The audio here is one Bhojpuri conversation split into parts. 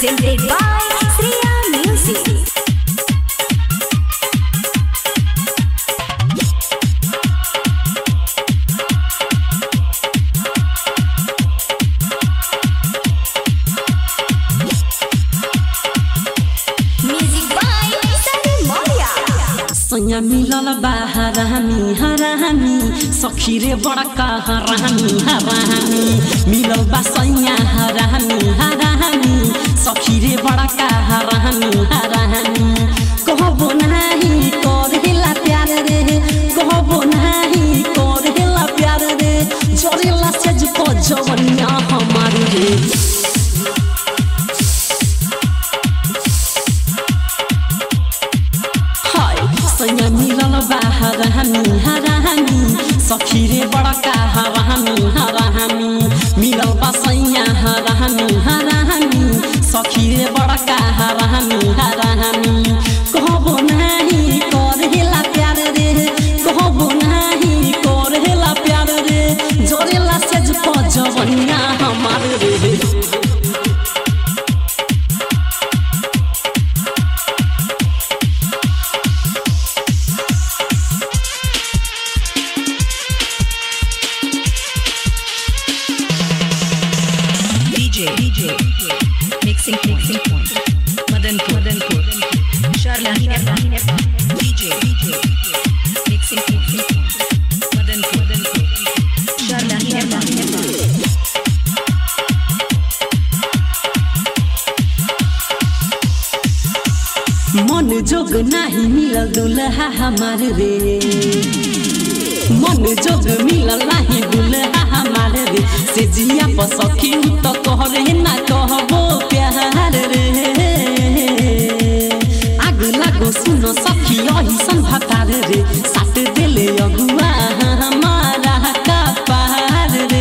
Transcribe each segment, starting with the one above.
presented by Sriya Music. Music by Sunny Moria. सैया मिलल बा हरामी हरामी सखी रे बड़का हरामी हरामी मिलल बा सैया हरामी हरामी सखी रे बड़का हरामी हरामी कहबो नाही करेला प्यार रे कहबो नाही करेला प्यार रे जरेला से जुको जवनिया हमार रे हाय सैया मिलल बा हरामी हरामी सखी रे बड़का हरामी हरामी मिलल बा सैया हरामी हरामी सखी रे बड़का हरामी हरामी कहबो नाही करेला प्यार रे कहबो नाही करेला प्यार रे जरेला से जवनिया हमार रे DJ, DJ, mixing, mixing point. Madanpur, Madanpur, Sharlahine, DJ, DJ, mixing, mixing point. Madanpur, Madanpur, Sharlahine, मन जोग नाही मिलल दुल्हा हमार रे मन जोग मिलल नाही दुल्हा हमार रे से जिया पर सखी तो कहरे ना कहबो प्यार रे आग लागो सुनो सखी यही सन भतार रे साट देले अगुआ हमारा का पार रे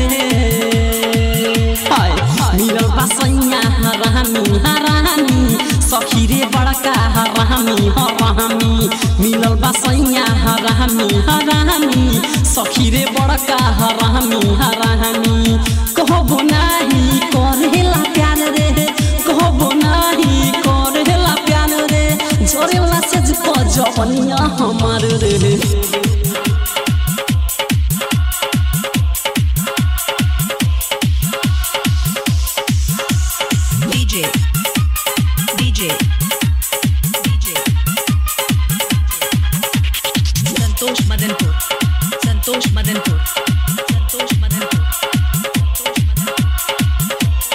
हाय मिलल बसैया हरामी हरामी सखी रे बड़का हरामी हरामी मिलल बसैया हरामी हरामी सखी रे बड़का हरामी हरामी कहबो नाही करेला प्यार रे कहबो नाही करेला प्यार रे जोरेला से जवनिया हमार रे DJ, DJ, DJ. Santosh Madanpur, Santosh Madanpur, Santosh Madanpur, Santosh Madanpur.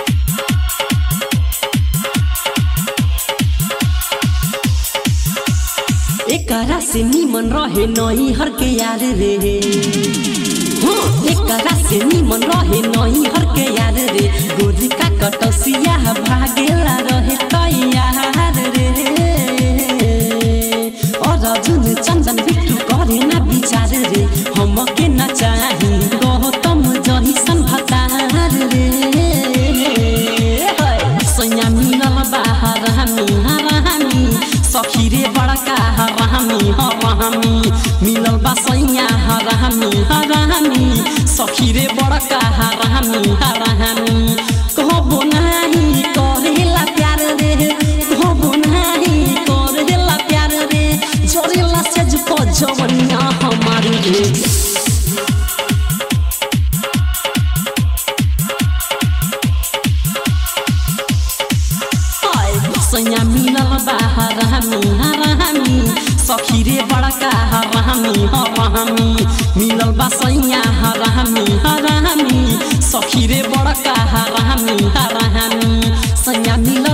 एकरा से निमन रहे नई हर के यार रे हाँ एकरा से निमन रहे नई हर के यार रे गोरी का कटसिया भागेला रहे तैयार रे और अर्जुन चंदन बिट्टू करे ना विचार रे हम के ना चाही गौतम जही सन भतार रे सैया मिलल बाहर हमी हरामी सखी रे बड़का हरामी हरामी मिलल बा सैया हरामी हरामी सखी रे बड़का हरामी हरामी कहबो नाही करेला प्यार रे कहबो नाही करेला प्यार रे जरेला से जुको जवनिया हमार रे हाय सैया मिलल बाहर हमी हरामी सखी रे बड़का हरामी हरामी मिलल बा सैया हरामी हरामी सखी रे बड़का हरामी हरामी सैया मिलल